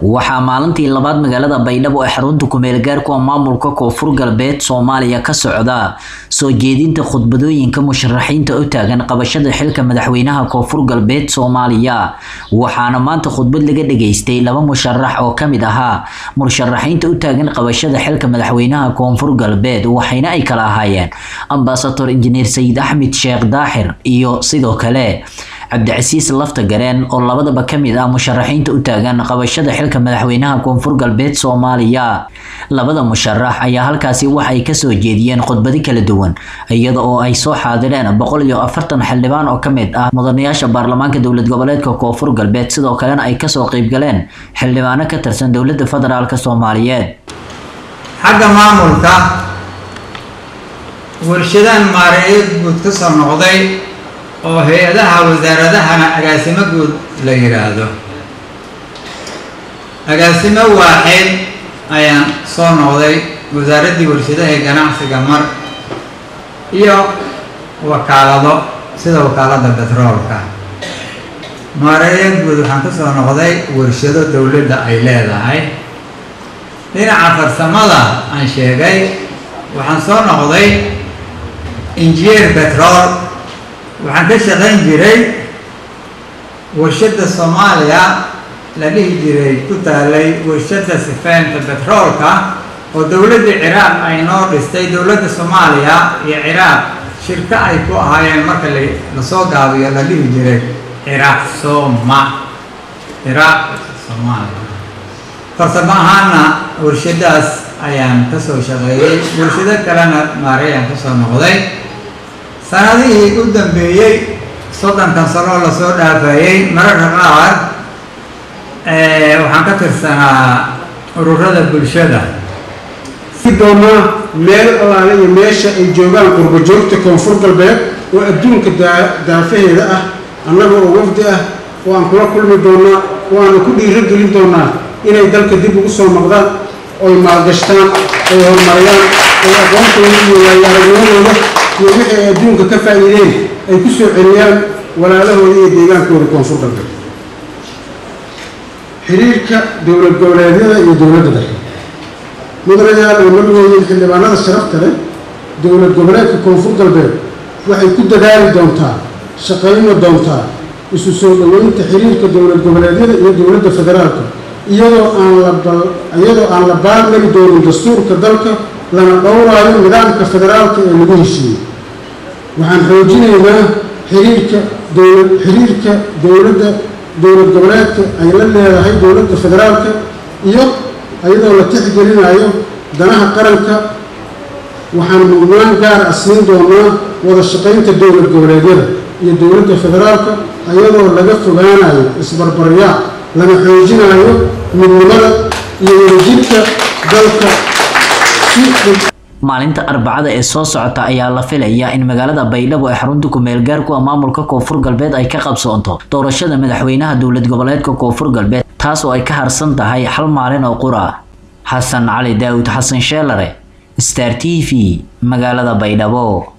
waxaa maalintii labaad magaalada baydhabo ee xarunta kumeel gaarku maamulka koonfur galbeed soomaaliya ka socda soo jeedinta khudbadooyinka musharaxiinta u taagan qabashada xilka madaxweynaha koonfur galbeed soomaaliya waxaana maanta khudbad laga dhageystay laba musharax oo kamid ahaa musharaxiinta u taagan qabashada xilka madaxweynaha koonfur galbeed waxayna ay kala ahaayeen ambasador injineer sayid axmed sheekh daaxir iyo sidoo kale cabdicasiis lafta gareen oo labadaba kamid ah musharaxiinta u taagan qabashada xilka madaxweynaha koonfur galbeed soomaaliya labada musharax ayaa halkaasi waxay kasoo jeediyeen khudbado kala duwan iyada oo ay soo xaadireen boqol iyo afartan xildhibaan oo kamid ah mudanayaasha baarlamaanka dowlad goboleedka koonfur galbeed sidoo kalena ay kasoo qeybgaleen xildhibaano ka tirsan dowlada federaalk soomaaliyeed xagga maamulka warshadaan maareeyo guud ka soo noqday oo hay-adaha wasaaradahana agaasimo guud la yidhaahdo agaasimo waaxeed ayaan soo noqday wasaaraddii warshadaha ee ganacsiga mar iyo wakaalado sida wakaaladda betroolka maareeyo guud waxaan ka soo noqday warshado dowladda ay leedahay dhinaca farsamada aan sheegay waxaan soo noqday injineer betrool waxaan ka shaqayn jiray warshadda soomaaliya la dhihi jiray ku taalay warshadda sifeynta betroolka oo dowladda ciraaq ay noo dhistay dowladda soomaaliya iyo ciraaq shirko ay ku ahaayeen marka lasoo gaabiyo la dhihi jiray ciraaq sooma ciraaq soomaaliya farsamo ahaana warshadaas ayaan kasoo shaqeeyey warshado kalena maareyaan kasoo noqday sanadihii u dambeeyey soddonkan sanoo lasoo dhaafayey mararka qaar waxaan ka tirsanaa ururada bulshada si doonaa meel allaale iyo meesha ay joogaan qurbo joogta koonfur galbeed oo adduunka daafaheeda ah annaga oo wafdi ah oo aan kula kulmi doonaa oo aanu ku dhiiro gelin doonaa inay dalka dib ugu soo noqdaan oy maalgashtaan oy horumariyaan oy aqoontooda iyo waayaaragnimadooda iyo wixii ay adduunka ka faa'iideen ay ku soo celiyaan walaalahooda iyo deegaankooda koonfur galbeed xiriirka dowlad goboleedyada iyo dowladda dhexe mudanayaal ay marweeyeen xildhibaanada sharafta leh dowlad goboleedka koonfur galbeed waxay ku dadaali doontaa shaqayna doontaa isu soo dhoweynta xiriirka dowlad goboleedyada iyo dowladda federaalka iyadoo aan la iyadoo aan la baarmari doonin dastuurka dalka lana dhowraayo nidaamka federaalka ee lagu heshiiyey waxaan xoojinaynaa xiriirka dowlad xiriirka dowladda dowlad goboleedka ay la leedahay dowladda federaalka iyo iyadoo la tixgelinayo danaha qaranka waxaan mudnaan gaar ah siin doonaa wada shaqaynta dowlad goboleedyada iyo dowladda federaalka iyadoo laga fogaanayo isbarbaryaa lana xoojinayo midnimada iyo wadajirka dalka maalinta arbacada ee soo socota ayaa la filayaa in magaalada baydhabo ee xarunta kumeel gaarku ah maamulka koonfur galbeed ay ka qabsoonto doorashada madaxweynaha dowlad goboleedka koonfur galbeed taas oo ay ka harsan tahay hal maalin oo qura xasan cali daawud xasan sheelare star t v magaalada baydhabo